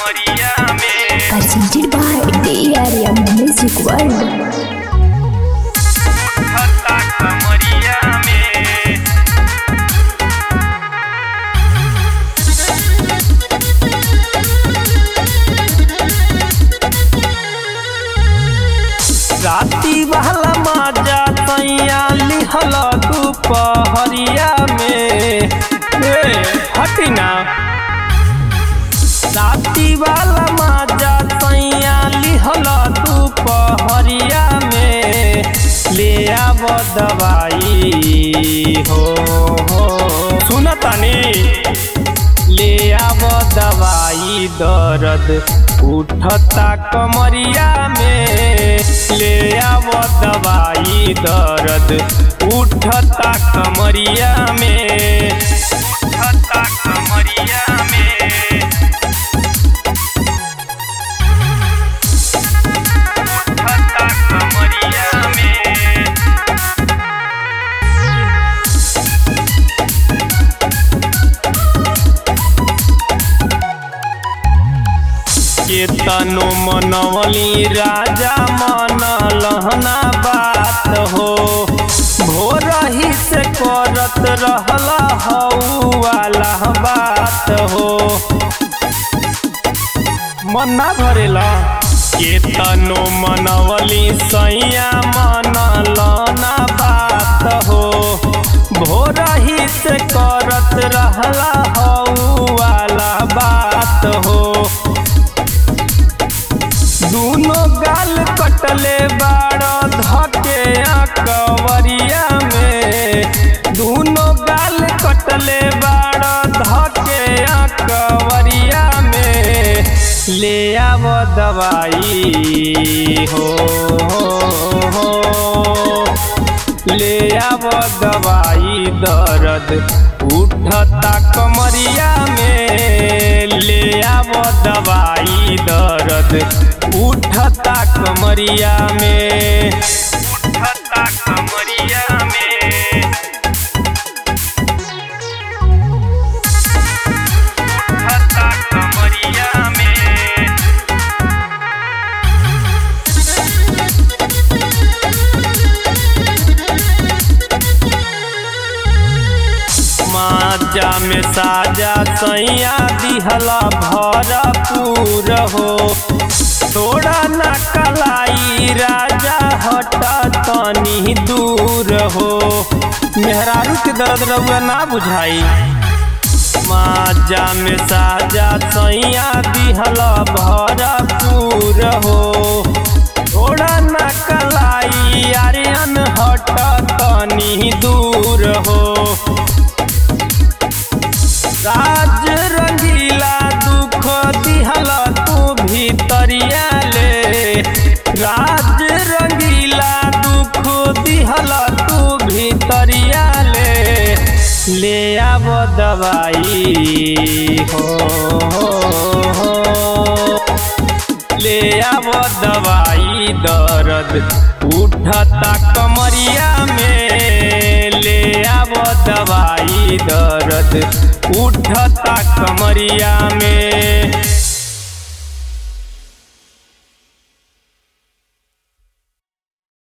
कमरिया में presented by DRM Music World. उठता कमरिया में राती वाला माजा तैया लिहल दुपहरिया में ए, हटी ना राती वाला माजा तैया लिहल दुपहरिया में ले आब दवाई हो हो सुन तनी ले आब दवाई दर्द उठता कमरिया में ले आब दवाई दर्द उठता कमरिया में उठता कमरिया में उठता कमरिया में केतनो मनवली राजा मन लहना बात हो भोर ही से करत रहला हऊ वाला बात हो मन ना भरेला केतनो मनवली सैया मन लहना बात हो भोर ही से करत रहला हऊ वाला बात हो दूनो गाल कटले बाड़ धके कवरिया में दूनो गाल कटले बाड़ धके कवरिया में ले आव दवाई हो, हो, हो ले आव दवाई दर्द उठता कमरिया में ले आव दवाई दर्द उठता कमरिया में उठता कमरिया में उठता कमरिया में माजा में साजा सैया दिहला भरपूर हो तोड़ा न कलाई राजा हट तनी दूर हो मेहरारू के दर्द रउआ ना बुझाई माजा में साजा सैया दिहला भरपूर हो तोड़ा न कलाई आर्यन हट तनी दूर हो राज रंगीला दुख दिहला तू भीतरिया ले राज रंगीला दुख दिहला तू भीतरिया ले ले आब दवाई हो, हो, हो ले आब दवाई दर्द उठता कमरिया में ले आब दवाई दर्द उठता कमरिया में